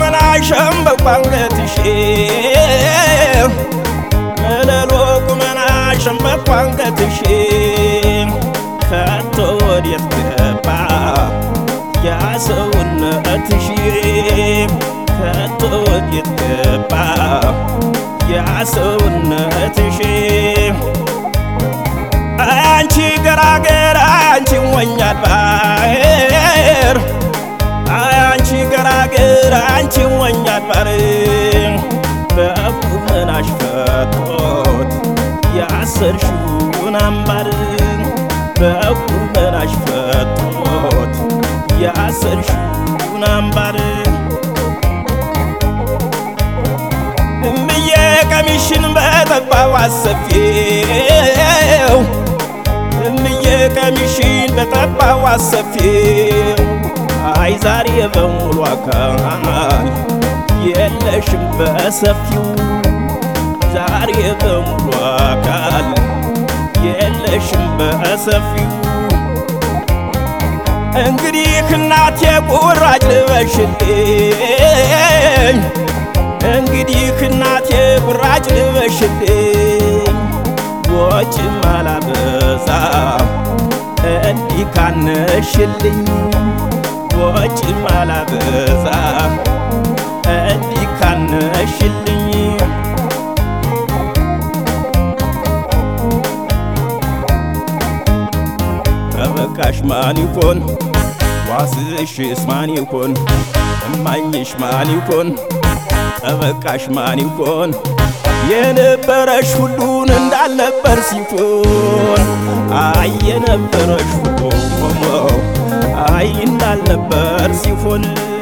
ቁመና ሸምበቆ አንገትሽ መለሎ ቁመና ሸምበቆ አንገትሽ ከቶ ወዴት ገባ ያ ሰውነትሽ ከቶ ወዴት ገባ ያ ሰውነትሽ አንቺ ገራገር አንቺ ሞኛል ባር አንቺ ገራገር አንቺ ሞኛል ባር በቁመናሽ ፈቶት ያሰርሽውን አምባር በቁመናሽ ፈቶት ያሰርሽውን አምባር እምዬ ቀሚሽን በጠባብ አሰፊው እምዬ ቀሚሽን በጠባብ አሰፊው አይ ዛሬ በሙሉ አካል የለሽም በሰፊው ዛሬ በሙሉ አካል የለሽም በሰፊው እንግዲህ እናቴ ቁራጭ ልበሽልኝ እንግዲህ እናቴ ቁራጭ ልበሽልኝ ወጭ ማላበዛ እንዲህ ካነሽልኝ ወጭ ማላበዛ እንዲህ ካነሽልኝ ጠበቃሽ ማን ይኮን ዋስሽስ ማን ይኮን እማኝሽ ማን ይኮን ጠበቃሽ ማን ይኮን የነበረሽ ሁሉን እንዳልነበር ሲሆን አይ የነበረሽ ሁሉ አይ እንዳልነበር ሲሆን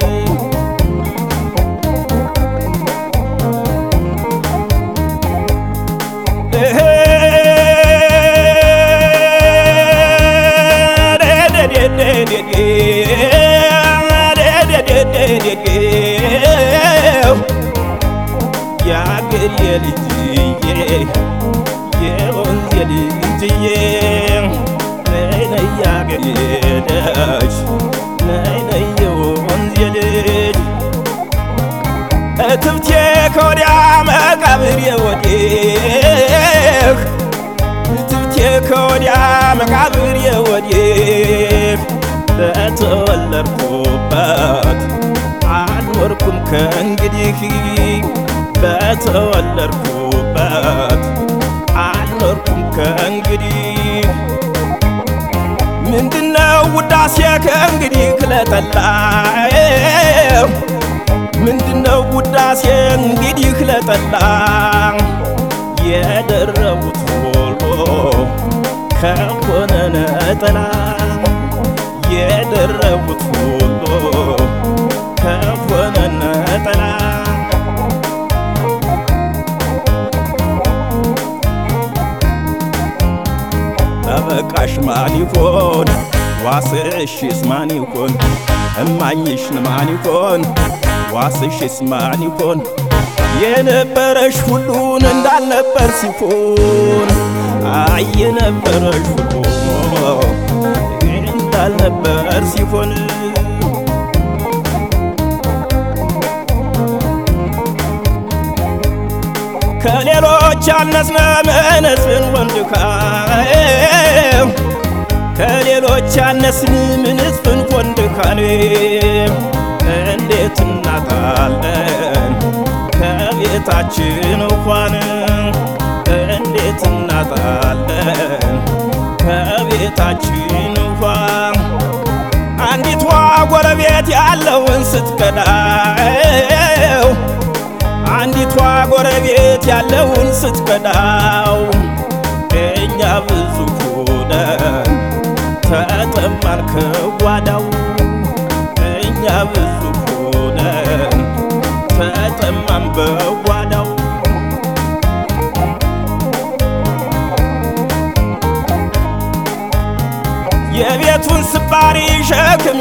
የአገሬ ልጅዬ የወንዜ ልጅዬ ነይ ነይ የአገሬ ልጅ ነይ ነይ የወንዜ ልጅ እትብቴ ከወዲያ መቃብሬ ወዲህ እትብቴ ከወዲያ መቃብሬ ወዲህ በተወለድኩበት አልኖርኩም ከእንግዲህ በተወለድኩበት አልኖርኩም ከእንግዲህ ምንድነው ውዳሴ ከእንግዲህ ክለጠላው ምንድነው ውዳሴ እንግዲህ ክለጠላ የደረቡት ወሎ ከሆነ ነጠላ የደረቡት ወሎ ከሆነ ነጠላ ጠበቃሽ ማን ይኮን ዋስሽስ ማን ይኮን እማኝሽን ማን ይኮን ዋስሽስ ማን ይኮን የነበረሽ ሁሉን እንዳልነበር ሲሆን አይ የነበረሽ ሁሉ እንዳልነበር ሲሆን ከሌሎች ያነስነ ምንስን ወንድካም ከሌሎች ያነስን ምንስን ወንድካን እንዴት እናጣለን ከቤታችን እንኳን እንዴት እናጣለን ከቤታችን እንኳን አንዲቷ ጎረቤት ያለውን ስትከዳው አንዲቷ ጎረቤት ያለውን ስትከዳው እኛ ብዙ ሆነን ተጠማን ከጓዳው እኛ ብዙ ሆነን ተጠማን በጓዳው የቤቱን ስባሪ ሸክም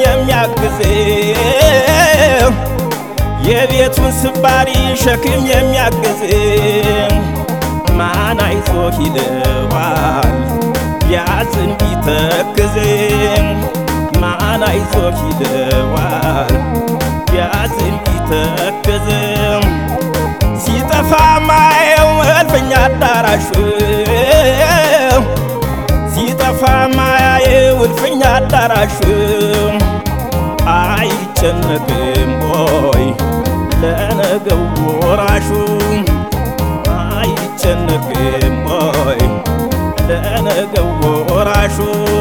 የሚያግዘው የቤቱን ስባሪ ሸክም የሚያግዝ ማን አይዞ ይለዋል ቢያዝን ቢተክዝ ማን አይዞ ይለዋል ቢያዝን ቢተክዝ አዳራሹ ሲጠፋ ማያየው እልፍኝ አዳራሹ አይጨነቅም ወይ ለነገው ወራሹ አይጨነቅም ወይ ለነገው ወራሹ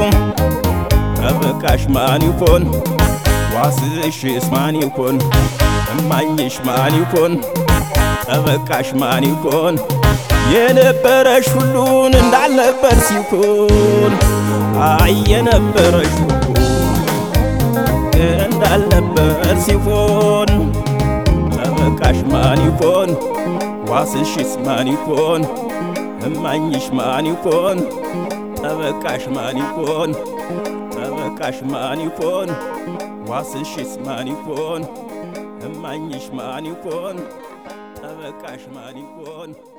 ጠበቃሽ ማን ይኮን ዋስሽስ ማን ይኮን እማኝሽ ማን ይኮን ጠበቃሽ ማን ይኮን የነበረሽ ሁሉን እንዳልነበር ሲኮን አይ የነበረሽ ሁሉ እንዳልነበር ሲሆን ጠበቃሽ ማን ይኮን ዋስሽስ ማን ይኮን እማኝሽ ማን ይኮን ጠበቃሽ ማን ይኮን ጠበቃሽ ማን ይኮን ዋስሽስ ማን ይኮን እማኝሽ ማን ይኮን ጠበቃሽ ማን ይኮን